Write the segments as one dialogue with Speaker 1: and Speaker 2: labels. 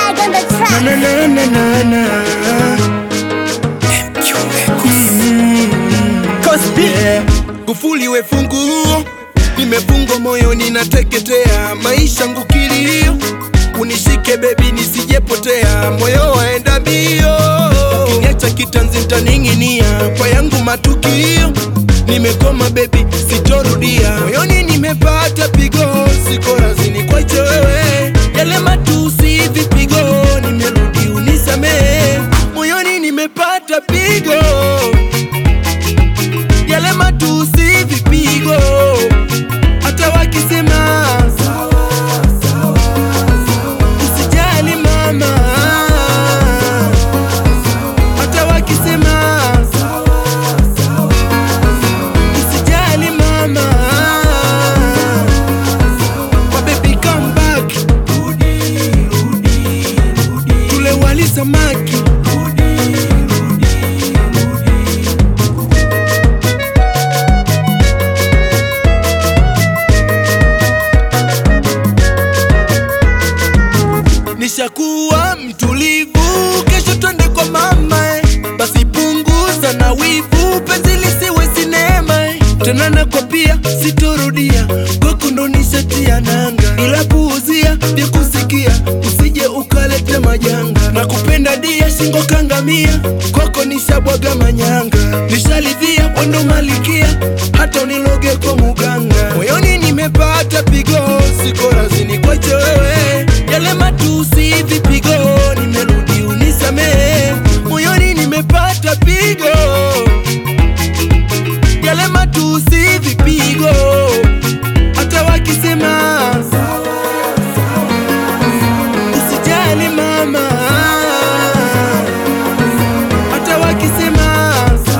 Speaker 1: Swag on the
Speaker 2: Na
Speaker 1: track.
Speaker 2: na na na na na. Yeah.
Speaker 3: Kufuli we funguo, nimefungwa moyoni nateketea, maisha ngukilio, unishike bebi nisijepotea, moyo waenda mbio, kiniacha kitanzi ntaning'inia, kwa yangu matukio, nimekoma bebi sitorudia, moyoni nimepata pigo, siko razini kwache wewe, yale matusi vipigo, nimerudi unisamee, moyoni nimepata pigo yale matusi vipigo, hata wakisema usijali mama, hata wakisema usijali mama, my baby come back, tule wali samaki nishakuwa mtulivu, kesho twende kwa mama, eh. basi punguza na wivu, penzi lisiwe sinema eh. tena nakwambia sitorudia, kwako ndo nishatia nanga, ila puuzia vya kusikia, usije ukaleta majanga, na kupenda dia shingo kangamia, kwako nishabwaga manyanga, nishalidhia wendo malikia, hata uniloge kwa muganga, moyoni nimepata pigo, siko razini kwache wewe, yale matusi vipigo, nimerudi unisamee, moyoni nimepata pigo, yale matusi vipigo, hata wakisema usijali mama, hata wakisema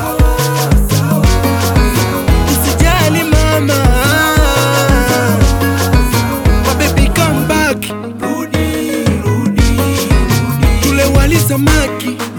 Speaker 3: usijali mama, my baby come back, tule wali samaki